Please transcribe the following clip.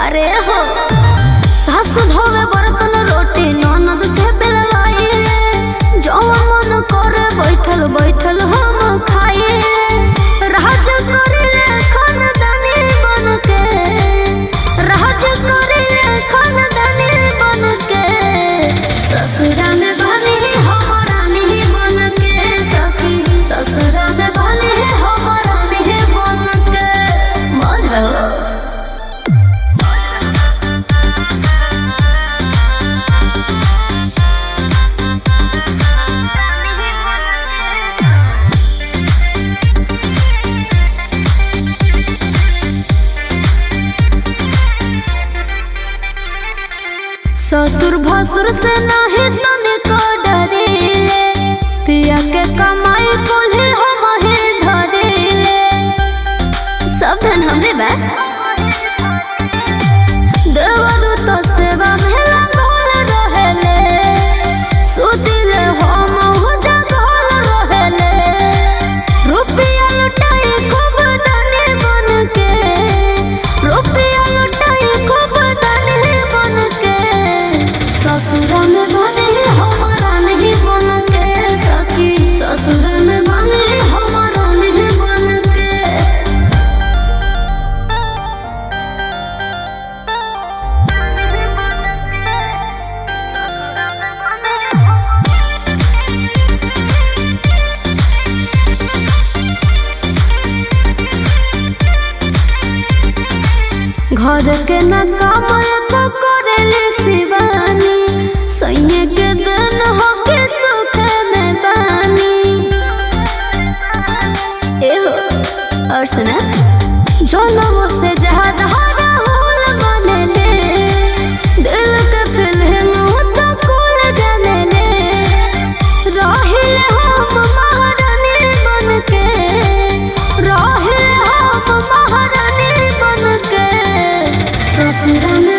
अरे हो सास धोवे बर्तन रोटी ननद से बेलवाइले जौन मन करे बैठल बैठल हम खाइले राज करिले खानदानी बन के राज करिले खानदानी बन के ससुरा में बनी हमारा नहीं बन के सखी ससुरा में बनी हमारा नहीं बन के मौज रहो ससुर भसुर से नहीं तनिको डरिले पिया के कमाई कुल्हे हम ही धरिले सब धन हमरे बा देवरु तो सेवा में लागल रहेले सुतिले हम हो जागल रहेले रुपया लुटाई खूब दानी बन के रुपया लुटाई खूब दानी बन के ससुर में बने हमारा नहीं बन के सखी ससुर में बने हमारा नहीं बन के घर के न काम एको करेले शिवानी सैये के दिन हो के सुख में बानी एहो और सुना जनमो से ज्यादा राहुल माने ले दिल के फीलिंग तो कुल जाने ले रहिल हम महारानी बन के रहिल हम महारानी बन के ससुर